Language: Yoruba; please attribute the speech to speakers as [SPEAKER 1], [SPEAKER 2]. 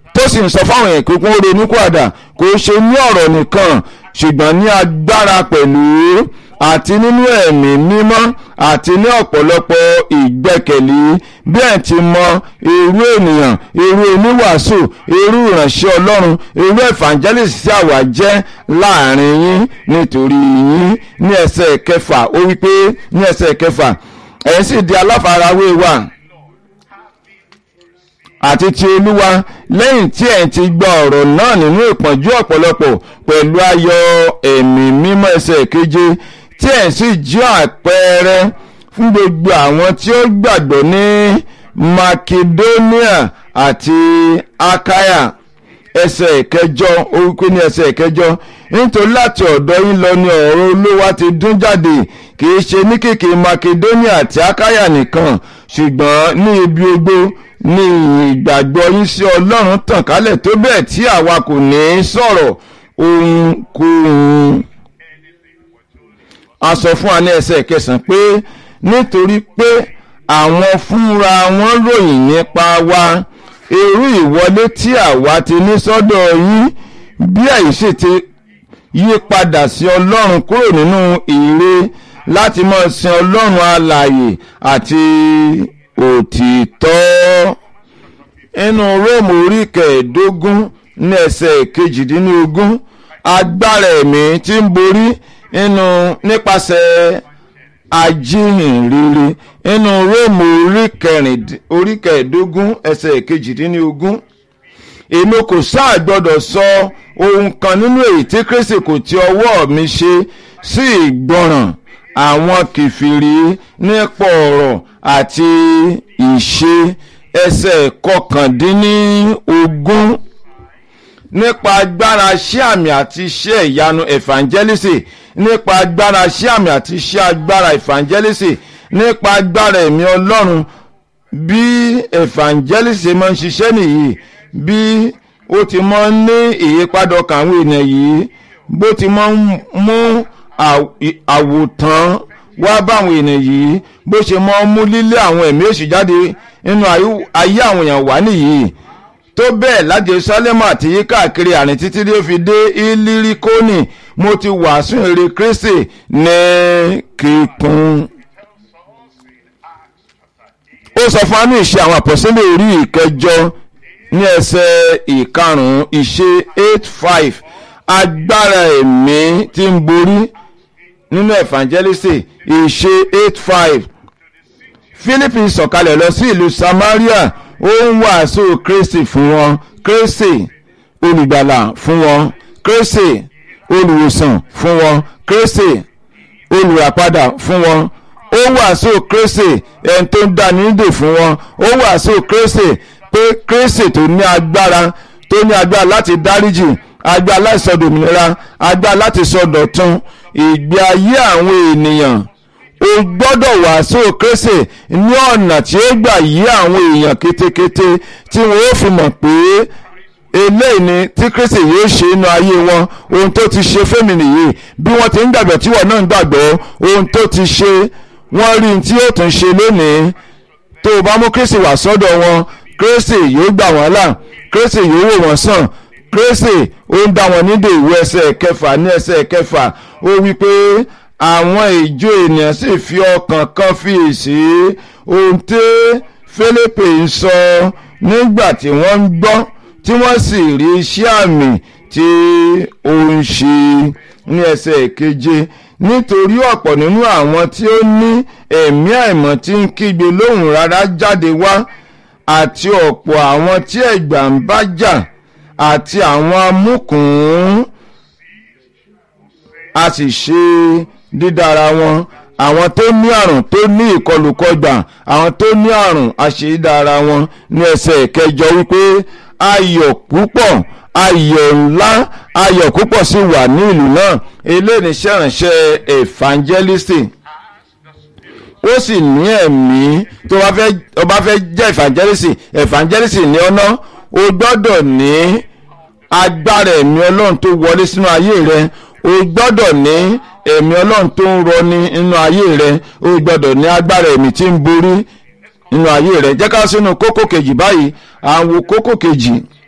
[SPEAKER 1] tó sì ń sọ fáwọn èèyàn pé kó ronú kúàdà kò ṣe ní ọ̀rọ̀ nìkan ṣùgbọ́n ní agbára pẹ̀lú àti nínú ẹ̀mí mímọ́ àti ní ọ̀pọ̀lọpọ̀ ìgbẹ́kẹ̀lé bí ẹ̀ ti mọ irú ènìyàn irú oníwàásù irú ìránṣẹ́ ọlọ́run irú evangelist tí àwa jẹ́ láàrin yín nítorí yín ní ẹsẹ̀ kẹfà ó wí pé ní ẹsẹ̀ kẹfà ẹ̀ sì di aláfarawé wa àti ti olúwa lẹ́yìn tí ẹ̀ ti gba ọ̀rọ̀ náà nínú ìpọ́njú ọ̀pọ̀lọpọ̀ pẹ̀lú ayọ̀ ẹ̀mí mímọ́ ẹsẹ̀ keje tí ẹ̀ sì jẹ́ àpẹẹrẹ fún gbogbo àwọn tí ó gbàgbọ́ ní makedonia àti akaya ẹsẹ̀ ìkẹjọ orúkọ ní ẹsẹ̀ ìkẹjọ nítorí láti ọ̀dọ̀ yín lọ ni ọ̀rọ̀ olówó ti dún jáde kì í ṣe ní kìkì makedonia àti akaya nìkan ṣùgbọ́n ní ibi ogbó ní ìgbàgbọ́ yín sí ọlọ́run tàn kálẹ̀ tó bẹ́ẹ̀ tí àwa kò ní í sọ̀rọ̀ ohunkóhun a sọ fún wa ní ẹsẹ̀ kẹsàn-án pé nítorí pé àwọn fúnra wọn ròyìn nípa wa irú ìwọlé tí àwa ti ní sọ́dọ̀ yín bí àìsè ti yí padà sí ọlọ́run kúrò nínú ire láti máa sin ọlọ́run alààyè àti òtítọ́ inú róòmù orí kẹẹ̀ẹ́dógún ní ẹsẹ̀ kejìdínlógún agbára ẹ̀mí tí ń borí inú nípasẹ̀ ajíhìnrere inú róòmù orí kẹẹ̀ẹ́dógún ẹsẹ̀ kejìdínlógún èmi kò sáà gbọdọ̀ sọ ohun kan nínú èyí tí kristi kò ti ọwọ́ mi ṣe sí ìgbọràn àwọn kìfìrí nípa ọ̀rọ̀ àti ìṣe ẹsẹ̀ kọkàndínlógún nípa agbára iṣẹ́ àmì àti iṣẹ́ ìyanu evangelisi nípa agbára iṣẹ́ àmì àti iṣẹ́ agbára evangelisi nípa agbára ẹ̀mí ọlọ́run bí evangelisi máa ń ṣiṣẹ́ nìyí bí ó ti máa ń ní ìyípadà ọkàn àwọn ènìyàn yìí bó ti máa ń mú àwòtán wá báwọn ènìyàn yìí bó ṣe máa ń mú lílé àwọn ẹ̀mí èṣù jáde nínú ayé àwọn èèyàn wá nìyí tó bẹ́ẹ̀ láti sálẹ́mù àti yí káàkiri àrìn títí tí ó fi dé ilirikoni mo ti wàásù èrè kristi ní kíkún. ó sọ fún anú ìṣe àwọn àpọ̀sílẹ̀ orí ìkẹjọ ní ẹsẹ̀ ìkarùn-ún ìṣe eight five agbára ẹ̀mí tí ń borí nínú evangelist ìṣe eight five philippi sọ̀kalẹ̀ lọ sí ìlú samaria ó ń wàásù kristi fún wọn kristi olùgbàlà fún wọn kristi olùwòsàn fún wọn kristi olùràpadà fún wọn ó wàásù kristi ẹni tó ń dá nídè fún wọn ó wàásù kristi pé kristi tó ní agbára tó ní agbára láti dáríjì agbára láti sọ dòmìnira agbára láti sọ dọ̀tun ìgbé ayé àwọn ènìyàn o gbọ́dọ̀ wàásù kristi ní ọ̀nà tí ó gbà yí àwọn èèyàn kétékété tí wọ́n ó fi mọ̀ pé eléyìí ni tí kristi yóò ṣe inú ayé wọn ohun tó ti ṣe fẹ́mi nìyí bí wọ́n ti ń gbàgbọ́ tí wọ́n náà ń gbàgbọ́ ohun tó ti ṣe wọ́n rí tí yóò tún ṣe lónìí tó o bá mú kristi wá sọ́dọ̀ wọn kristi yóò gbà wọ́n là kristi yóò wò wọ́n sàn kristi ó ń dá wọn nídè ìwé ẹsẹ̀ kẹfà ní ẹsẹ̀ kẹfà ó wí pé àwọn ìjọ ènìyàn sì fi ọkàn kan fiyèsí ohun tí Fílípì ń sọ nígbà tí wọ́n ń gbọ́ tí wọ́n sì rí iṣẹ́ àmì tí ó ń ṣe ní ẹsẹ̀ keje nítorí ọ̀pọ̀ nínú àwọn tí ó ní ẹ̀mí àìmọ́ tí ń kígbe lóhùn rárá jáde wá àti ọ̀pọ̀ àwọn tí ẹ̀gbà ń bá jà àti àwọn amúkùn a sì ṣe dídára wọn àwọn tó ní àrùn tó ní ìkọlùkọgbà àwọn tó ní àrùn àṣeyídára wọn ní ẹsẹ̀ kẹjọ wípé ayọ̀ púpọ̀ ayọ̀ ńlá ayọ̀ púpọ̀ sì wà ní ìlú náà eléyìí ṣèrànṣẹ́ evangelist ó sì ní ẹ̀mí tó bá fẹ́ jẹ́ evangelist evangelist ní ọ̀nà o gbọ́dọ̀ ní agbára ẹ̀mí ọlọ́run tó wọlé sínú ayé rẹ o gbọ́dọ̀ ní ẹ̀mí ọlọ́run tó ń rọni nínú ayé rẹ o gbọ́dọ̀ ní agbára ẹ̀mí tí ń borí nínú ayé rẹ jẹ́ ká sínú kókó kejì báyìí à ń wo kókó kejì